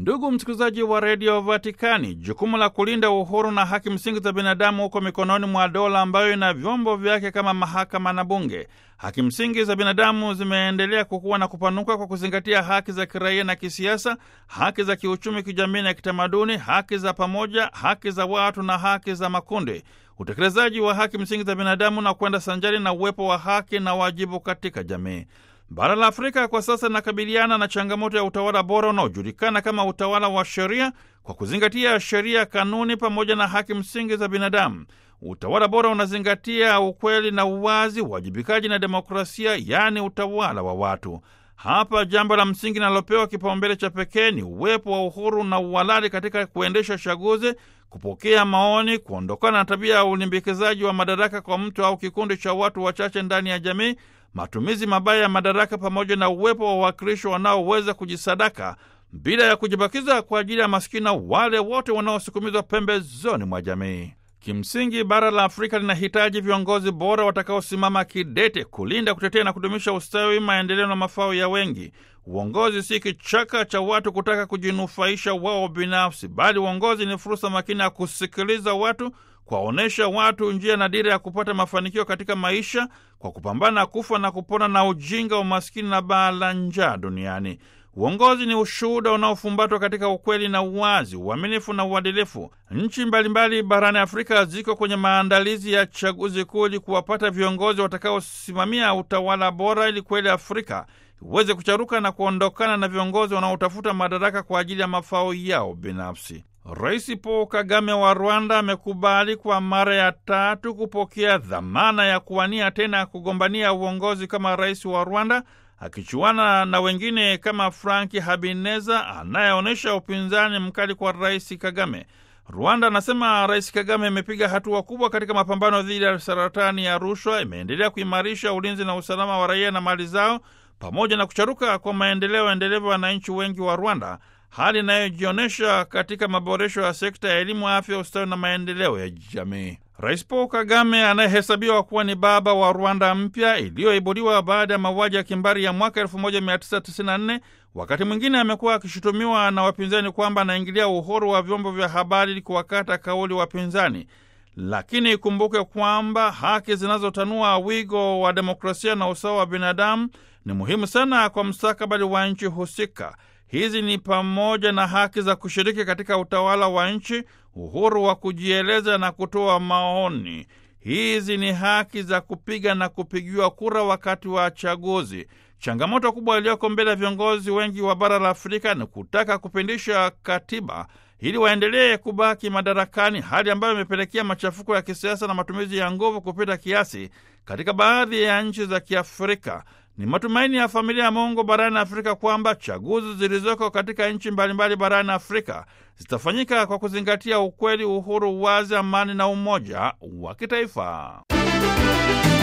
Ndugu msikilizaji wa redio Vatikani, jukumu la kulinda uhuru na haki msingi za binadamu huko mikononi mwa dola ambayo ina vyombo vyake kama mahakama na bunge. Haki msingi za binadamu zimeendelea kukua na kupanuka kwa kuzingatia haki za kiraia na kisiasa, haki za kiuchumi, kijamii na kitamaduni, haki za pamoja, haki za watu na haki za makundi. Utekelezaji wa haki msingi za binadamu na kwenda sanjari na uwepo wa haki na wajibu katika jamii. Bara la Afrika kwa sasa linakabiliana na changamoto ya utawala bora unaojulikana kama utawala wa sheria, kwa kuzingatia sheria, kanuni pamoja na haki msingi za binadamu. Utawala bora unazingatia ukweli na uwazi, uwajibikaji na demokrasia, yaani utawala wa watu. Hapa jambo la msingi linalopewa kipaumbele cha pekee ni uwepo wa uhuru na uhalali katika kuendesha chaguzi, kupokea maoni, kuondokana na tabia ya ulimbikizaji wa madaraka kwa mtu au kikundi cha watu wachache ndani ya jamii, matumizi mabaya ya madaraka, pamoja na uwepo wa wawakilishi wanaoweza kujisadaka bila ya kujibakiza kwa ajili ya maskini na wale wote wanaosukumizwa pembezoni mwa jamii. Kimsingi, bara la Afrika linahitaji viongozi bora watakaosimama kidete kulinda, kutetea na kudumisha ustawi, maendeleo na mafao ya wengi. Uongozi si kichaka cha watu kutaka kujinufaisha wao binafsi, bali uongozi ni fursa makini ya kusikiliza watu, kuwaonyesha watu njia na dira ya kupata mafanikio katika maisha, kwa kupambana kufa na kupona na ujinga, umaskini na baa la njaa duniani. Uongozi ni ushuhuda unaofumbatwa katika ukweli na uwazi, uaminifu na uadilifu. Nchi mbalimbali barani Afrika ziko kwenye maandalizi ya chaguzi kuu ili kuwapata viongozi watakaosimamia utawala bora, ili kweli Afrika iweze kucharuka na kuondokana na viongozi wanaotafuta madaraka kwa ajili ya mafao yao binafsi. Rais Paul Kagame wa Rwanda amekubali kwa mara ya tatu kupokea dhamana ya kuwania tena kugombania uongozi kama rais wa Rwanda akichuana na wengine kama Frank Habineza anayeonyesha upinzani mkali kwa rais Kagame. Rwanda anasema rais Kagame amepiga hatua kubwa katika mapambano dhidi ya saratani ya rushwa, imeendelea kuimarisha ulinzi na usalama wa raia na mali zao, pamoja na kucharuka kwa maendeleo endelevu ya wananchi wengi wa Rwanda, hali inayojionyesha katika maboresho ya sekta ya elimu, afya, ustawi na maendeleo ya jamii. Rais Paul Kagame anayehesabiwa kuwa ni baba wa Rwanda mpya iliyoibuliwa baada ya mauaji ya kimbari ya mwaka 1994, wakati mwingine amekuwa akishutumiwa na wapinzani kwamba anaingilia uhuru wa vyombo vya habari ili kuwakata kauli wapinzani. Lakini ikumbuke kwamba haki zinazotanua wigo wa demokrasia na usawa wa binadamu ni muhimu sana kwa mustakabali wa nchi husika. Hizi ni pamoja na haki za kushiriki katika utawala wa nchi, uhuru wa kujieleza na kutoa maoni. Hizi ni haki za kupiga na kupigiwa kura wakati wa chaguzi. Changamoto kubwa iliyoko mbele ya viongozi wengi wa bara la Afrika ni kutaka kupindisha katiba ili waendelee kubaki madarakani, hali ambayo imepelekea machafuko ya kisiasa na matumizi ya nguvu kupita kiasi katika baadhi ya nchi za Kiafrika. Ni matumaini ya familia ya Mungu barani Afrika kwamba chaguzi zilizoko katika nchi mbalimbali barani Afrika zitafanyika kwa kuzingatia ukweli, uhuru, uwazi, amani na umoja wa kitaifa.